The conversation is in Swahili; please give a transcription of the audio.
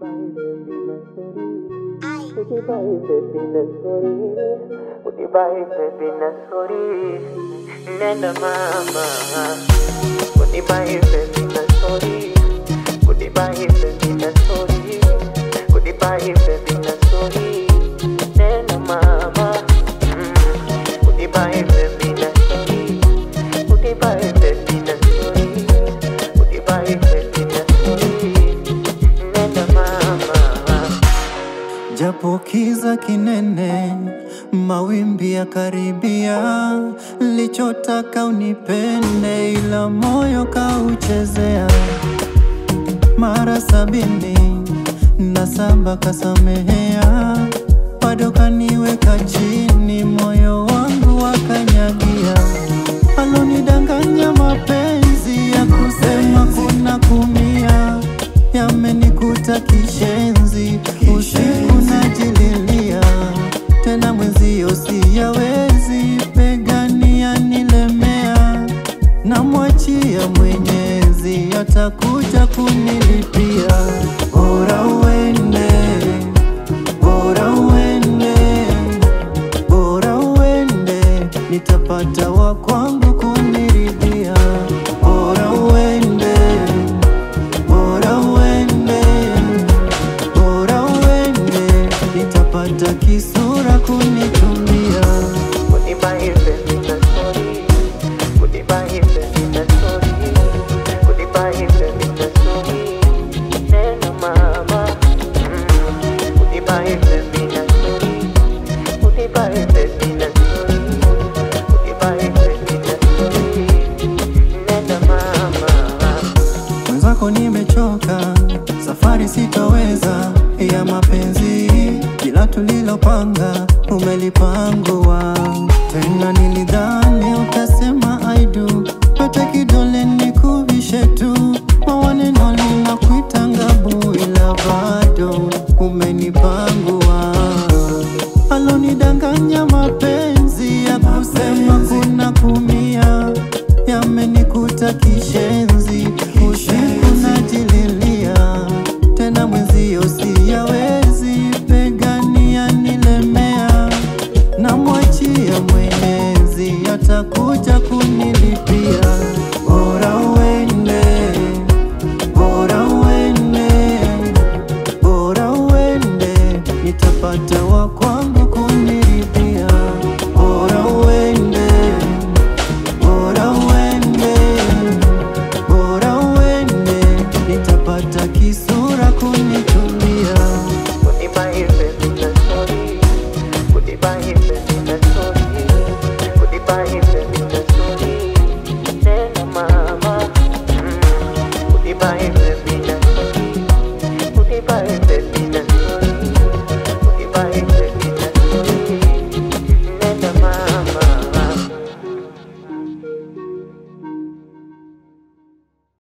Nenda mama, goodbye baby na sorry, goodbye baby na sorry, goodbye baby na sorry. Nenda mama, mm, goodbye baby na sorry, goodbye baby na sorry, goodbye baby na sorry. Nenda mama. Japo kiza kinene, mawimbi ya karibia, lichotaka unipende, ila moyo kauchezea. Mara sabini na saba kasamehea, bado kaniweka chini, moyo wangu wakanyagia. Alonidanganya mapenzi ya kusema kuna kumia, yamenikuta kishenzi, usiku najililia tena, mwenzio siyawezi, begani yanilemea, namwachia Mwenyezi, atakuja kunilipia. Bora uende, bora uende, bora uende, nitapata wa kwangu kuniridhia. Bora uende, bora uende, bora uende, nitapata kisura kunitumia. Goodbye baby na sorry, goodbye baby na sorry, goodbye baby na sorry. Nenda mama, mm, goodbye baby na sorry, goodbye baby na sorry, goodbye baby na sorry. Nenda mama. Mwenzako nimechoka, safari sitoweza ya mapenzi, kila tulilopanga umelipangua. Tena nilidhani utasema I do, pete kidole nikuvishe tu, mawaneno linakuita ngabu, ila bado umenipangua. Alonidanganya mapenzi ya kusema kuna kumia, yamenikuta kishenzi, usiku najililia tena, mwenzio siyawezi, begani yanilemea, namwachia Mwenyezi, atakuja kunilipia. Bora uende, bora uende, bora uende, nitapata wa kwangu kuniridhia. Bora uende, bora uende, bora uende, nitapata kisura kunitumia. Goodbye baby na sorry, goodbye baby na sorry, goodbye baby na sorry. Nenda mama, mm, goodbye